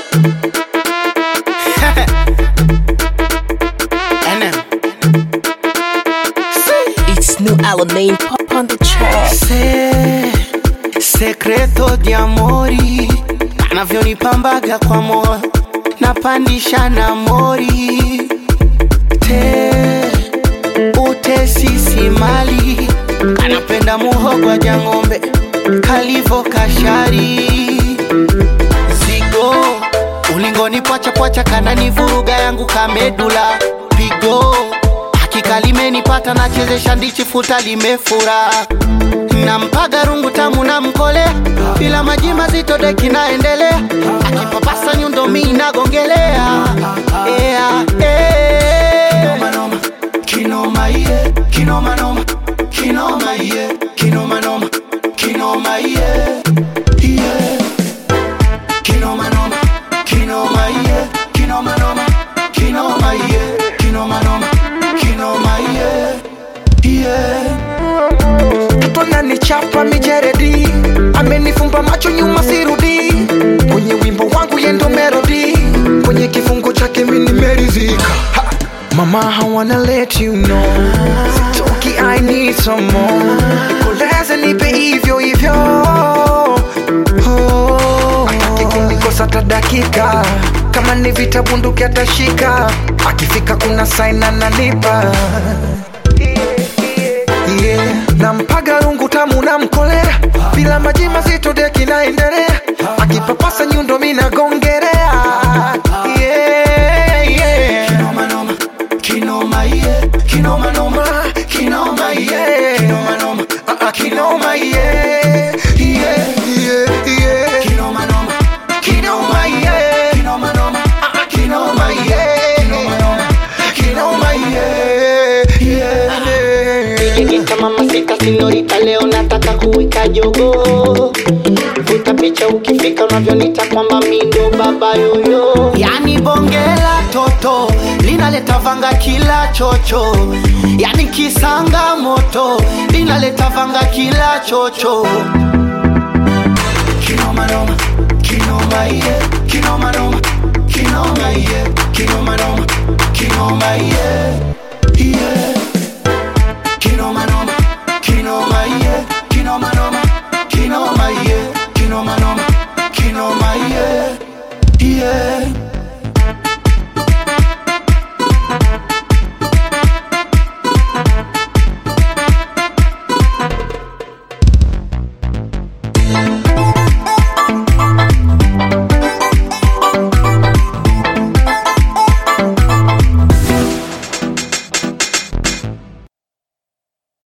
NM. It's new Alamein pop on the track. Se, sekreto di amori anavyonipambaga kwa moyo napandisha na mori te utesisi mali anapenda muhogwa jang'ombe kalivo kashari zigo ulingoni pwachapwacha kanani vuruga yangu kamedula pigo hakika limenipata nachezesha ndichi futa limefura nampaga rungu tamu na mkole bila maji mazito deki naendelea akipapasa nyundo mi nagongelea yeah, yeah. kinoma iye kinoma noma kinoma iye kinoma noma kinoma iye iye kinoma noma kinoma iye kinoma noma kinoma iye kinoma noma kinoma iye iye mtoto ananichapa mijeredi amenifumba macho nyuma sirudi kwenye wimbo wangu yendo melodi kwenye kifungo chake mini merizika Ha! mama I wanna let you know sitoki I need some more nikoleze nipe hivyo hivyo oh. Hataki kunikosa hata dakika kama ni vita bunduki atashika akifika kuna sign ananipa yeah. nampaga rungu tamu na mkolea bila maji mazito deki naendelea akipapasa nyundo minagongerea yeah, yeah. kinoma noma kinoma iye kinoma noma kinoma iye kinoma noma ah ah kinoma iye iye Yeah, yeah. kinoma noma kinoma iye kinoma noma ah ah kinoma iye kinoma noma kinoma iye iye Nikikita mama sita sinyorita leo nataka kuwika jogo Vuta picha ukifika unavyonita kwamba mi ndo baba yoyo Yani bongela toto linaleta vanga kila chocho Yani kisanga moto linaleta vanga kila chocho Kinoma noma kinoma iye